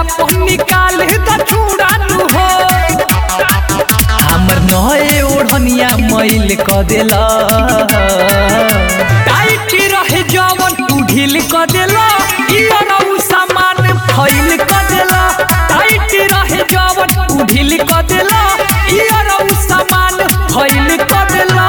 अपन निकाल द चूड़ानु हो हमर नए ओढ़निया मैल क देला टाइट रहे जवन तू ढील क देला ई अरऊ सामान फैल क देला टाइट रहे जवन तू ढील क देला ई अरऊ सामान फैल क देला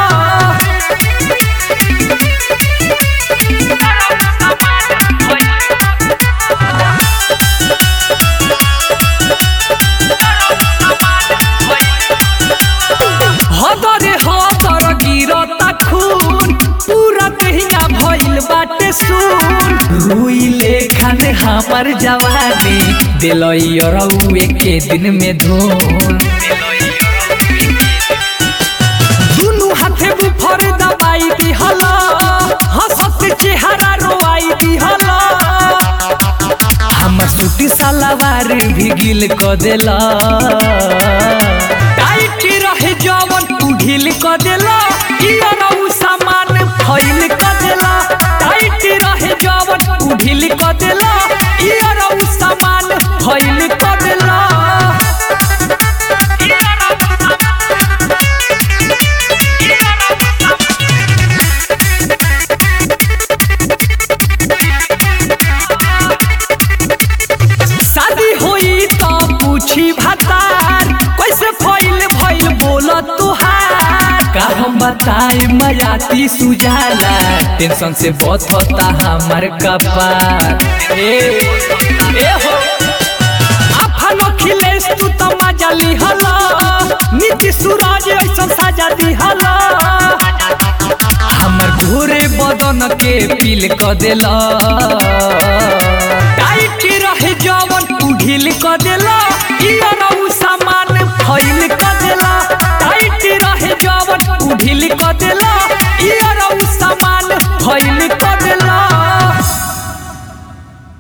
हदरे हदर गिरता खून पूरा देहिया भइल बाटे सुन रुइले खाने हमर जवानी दिलई अरऊ एके दिन में धुन दुनु हाथे बुफर दबाई दिहला हंसत चेहरा रोआई दिहला हमर सूटी सलवार भी गिल क देला टाइट रहे जवन तू ढील क देला ई अरऊ सामान फैल क देला टाइट रहे जवन तू ढील क देला ई अरऊ सामान फैल क देला शादी होई तो पूछी भतार कैसे फैल भइल बोल तुहार का हम बताए मयाती सुजाला टेंशन से बहुत होता हमार कपार ए ए हो आफन अखिलेश तू तो मजा लिहला नीति सूरज ऐसा साजा दिहला हमर घोरे बदन के पील क देला टाइट रहे जवन तू ढील क देला ई अरऊ सामान फैल क देला टाइट रहे जवन तू ढील क देला ई अरऊ सामान फैल क देला